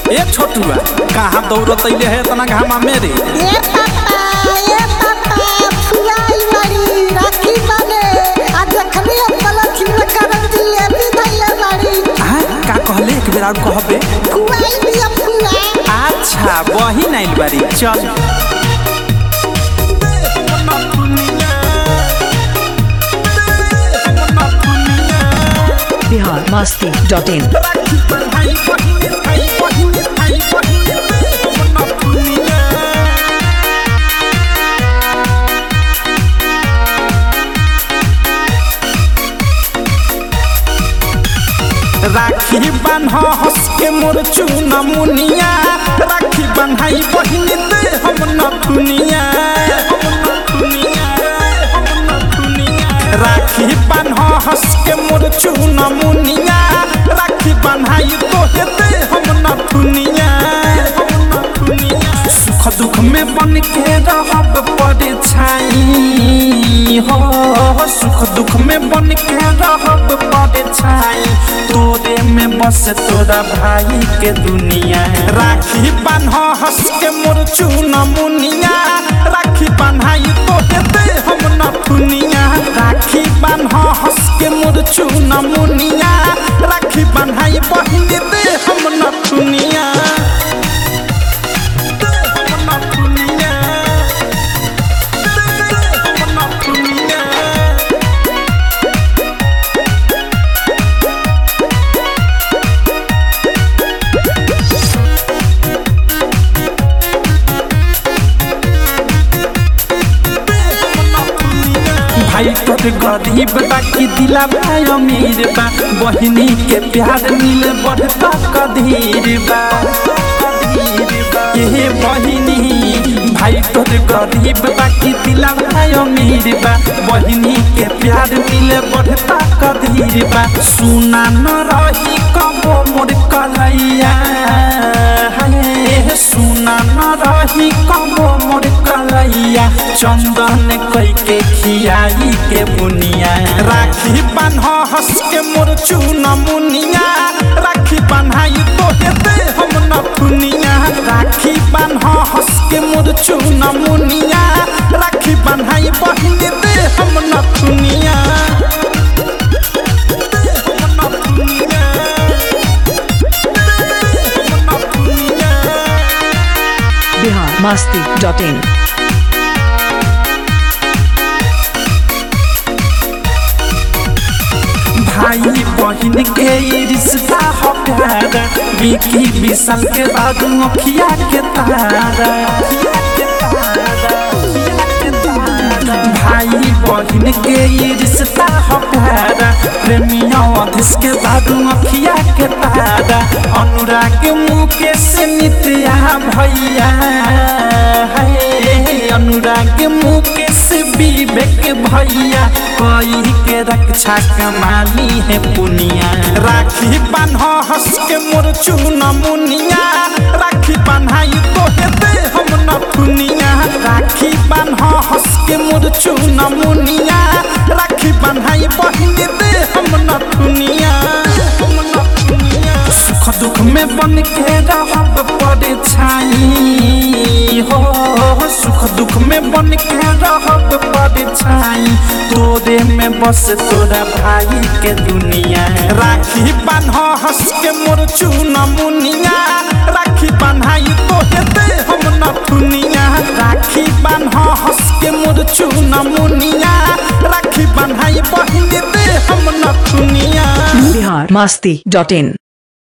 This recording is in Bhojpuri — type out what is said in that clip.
ए छोटुआ कहाँ दौड़त अइले है इतना घामा मेरे ये पापा ये पापा फुलाई बड़ी राखी बने आ देखनी हम गलत में करत दिए भी धैले बड़ी हाँ का कहले एक बेर और कहबे फुलाई भी अब फुला अच्छा वही नाइल बारी चल बिहार मस्ती डॉट इन राखी बान्ह हंस के मोर चूना मुनिया राखी बन्हाई बहिनी दे हम नथुनिया राखी बान्ह हंस के मोर चूना मुनिया राखी बन्हाई तोहे दे हम नथुनिया सुख दुख में बन के रहब पड़े छाई हो सुख दुख में बन के रहब पड़े छाई तोरे में बस तोरा भाई के दुनिया राखी बान्ह हंस के मोर चूना मुनिया राखी बन्हाई तोहे दे हम नथुनिया राखी बान्ह हंस के मोर चूना मुनिया राखी बन्हाई बहिन दे हम नथुनिया भाई तोर गरीब बा कि दिला भाई अमीर बा बहिनी के प्यार मिले बढ़ता कधीर बा ये बहिनी भाई तोर गरीब बा कि दिला भाई अमीर बा बहिनी के प्यार मिले बढ़ता कधीर बा सुना न रही कबो मोर कलैया हाय सुना न रही कबो मोर कलैया चंदन कई के खियाई के बुनिया राखी बान्ह हंस के मोर चूना मुनिया राखी बन्हाई तोहे दे हम नथुनिया राखी बान्ह हंस के मोर चूना मुनिया राखी बन्हाई बहिन दे हम नथुनिया बिहार मस्ती डॉट इन भाई बहिन के ई रिश्ता हो प्यारा विकी विशाल के बाद मुखिया के तारा भाई बहिन के ई रिश्ता हो प्यारा प्रेमिया अधीश के बाद मुखिया के तारा अनुराग मुकेश नित्या भैया है अनुराग मुकेश विवेक भैया कोई के रक्षा कमाली है पुनिया राखी बान्ह हंस के मोर चूना मुनिया राखी बन्हाई तोहे दे हम नथुनिया राखी बान्ह हंस के मोर चूना मुनिया राखी बन्हाई बहिन दे हम नथुनिया हम नथुनिया सुख दुख में बन के रहब पड़े छाई हो सुख दुख में बन के रहब पड़े छाई तोरे में बस तोरा भाई के दुनिया राखी बान्ह हंस के मोर चूना मुनिया राखी बन्हाई तोहे दे हम नथुनिया राखी बान्ह हंस के मोर चूना मुनिया राखी बन्हाई बहिन दे हम नथुनिया बिहार मस्ती डॉट इन